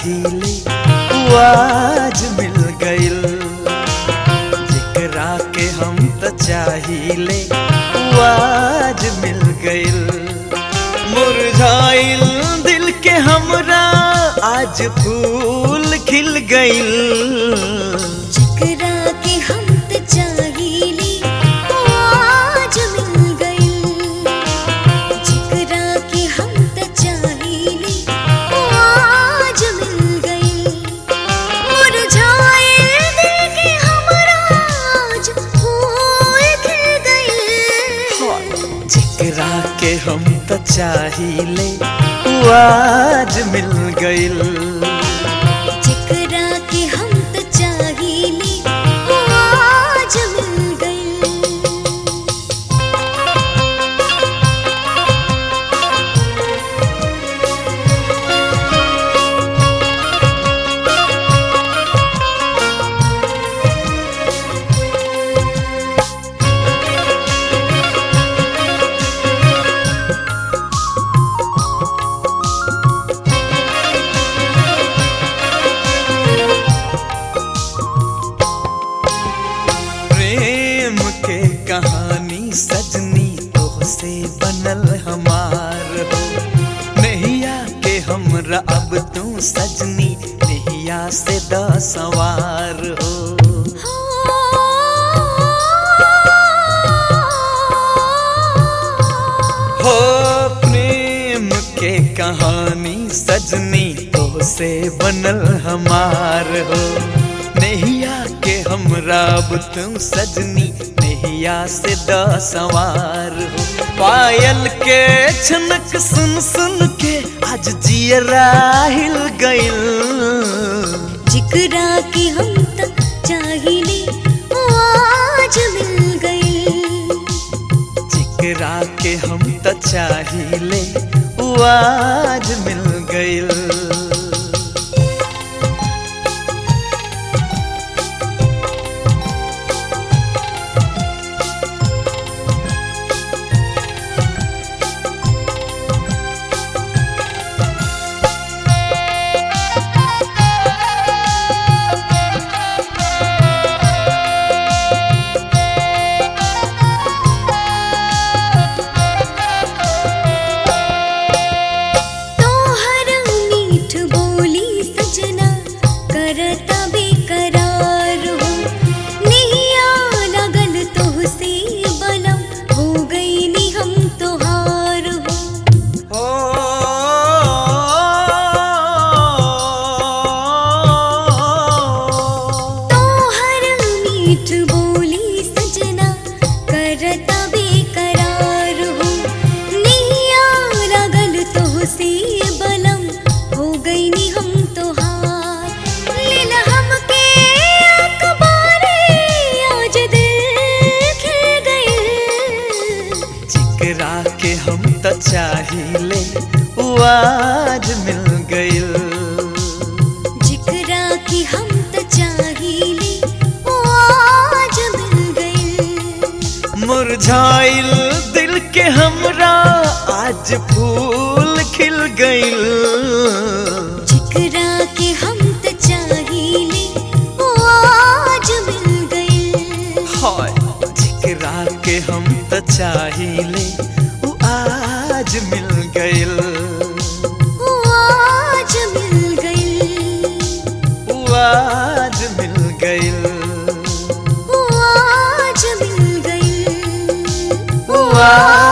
चाहिले उ आज मिल गइल जेकरा के हम त चाहिले उ आज मिल गइल मुरझाइल दिल के हमरा आज फूल खिल गइल जिकरा के हम त चाहीले ओ आज मिल गइल जिकरा के हम त चाहीले ओ आज मिल गइल मुरझाए दिल के हमरा आज फूल खिल गइल जेकरा के हम त चाहिले उ आज मिल गइल जिकरा के हम त चाहीले ओ आज मिल गइल प्रेम के कहानी सजनी तोह से बनल हमार हो नैया के हमरा अब तू सजनी नैया से द सवार हो हो प्रेम के कहानी सजनी तो से बनल हमार हो नैया के हमरा अब तुम सजनी नैया से द सवार हो पायल के छनक सुन सुन के आज जियरा हिल गइल जिकरा के हम त चाहिले ओ आज मिल गइल जेकरा के हम त चाहिले उ आज मिल गइल तोहर मीठ बोली सजना करता बेकरार हो नैया लगल तोहसे बलम हो गईनी हम तोहार हो ओ तोहर मीठ बोली सजना करता बेकरार हो नैया लगल तोहसे बलम हो गईनी हम तोहार लेल हमके अखबारे आज दिल खिल गइल जेकरा के हम त चाहिले उ आज मिल गइल जिकरा की हम त चाहीले ओ आज मिल गइल मुरझाइल दिल के हमरा आज फूल खिल गइल जिकरा के हम त चाहीले ओ आज मिल गइल हाय जेकरा के हम त चाहिले उ आज मिल गइल ओ आज मिल गइल उ आज मिल गइल ओ आज मिल गइल उ आज